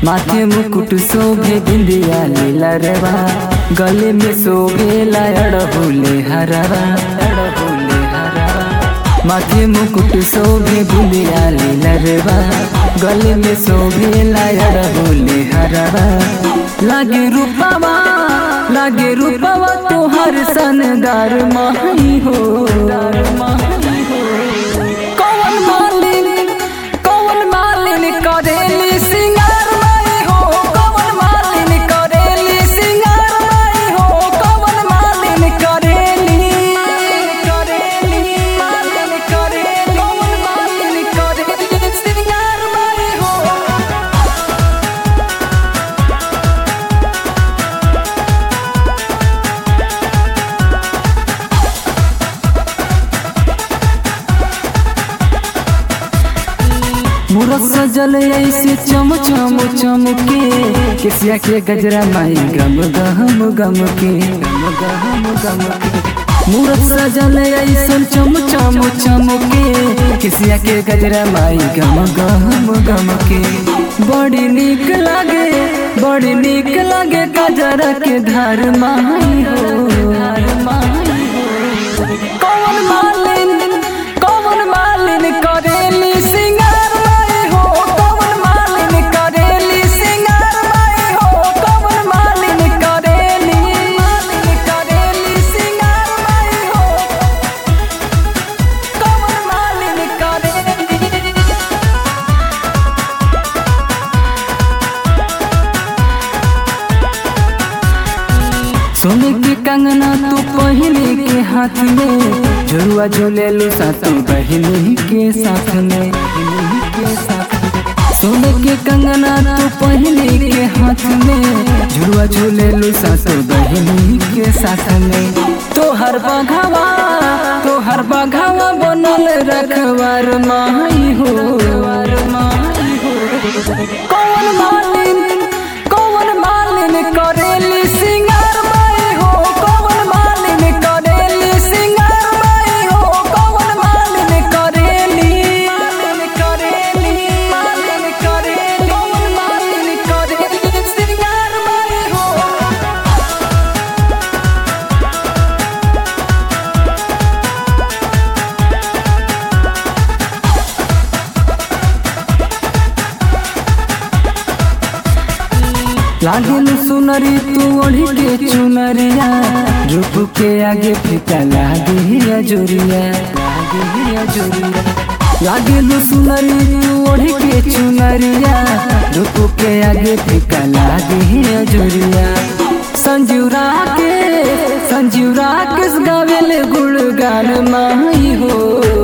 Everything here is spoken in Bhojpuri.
माथे मुकुट शोभे बिंदिया लीला रवा गले में शोभे अड़हुले हरवा अड़हुले हरवा माथे मुकुट शोभे बिंदिया लीला रवा गले में शोभे अड़हुले हरवा लागे रूपवा लागे रूपवा तोहर सनदार माही हो कौन मालिन कौन मालिन करेली सिंगार माई हो कौन मालिन करेली सिंगार माई हो कौन मालिन करेली करेली मालिन करेली कौन मालिन करेली सिंगार माई हो मुरत सजल ऐसे चम चम चमके केसिया के गजरा माई गम गम गम के गम गम गम के मुरत सजल ऐसे चम चम चमके केसिया के गजरा माई गम गम गम के बड़ी नीक लागे बड़ी नीक लागे गजरा के धार माई हो धार माई हो कौन मालिन कौन मालिन करेली सिंगार माई हो कौन मालिन करेली सिंगार माई हो कौन मालिन करेली मालिन करेली सिंगार माई हो कौन मालिन करेली सोने के कंगना तू पहले के हाथ में झुरुआ झूले लो सातों बहनी के साथ में बहिनी के साथ में। सोने के कंगना तू पहले के हाथ में झुरुआ झूले लो सातों बहनी के साथ में तो हर बघावा तो हर बघावा बनल रखवार माई हो माई हो कौन मालिन कौन मालिन करेली सिंगार माई हो कौन मालिन करेली सिंगार माई हो कौन मालिन करेली मालिन करेली मालिन करेली कौन मालिन करेली सिंगार माई हो लागल सुनरी तू ओढ़ी के चुनरिया रूप के आगे फीका लागे अजोरिया लागे अजोरिया लागल सुनरी तू ओढ़ी के चुनरिया रूप के आगे फीका लागे अजोरिया संजीवरा के संजीवरा किस गावेल गुणगान माही हो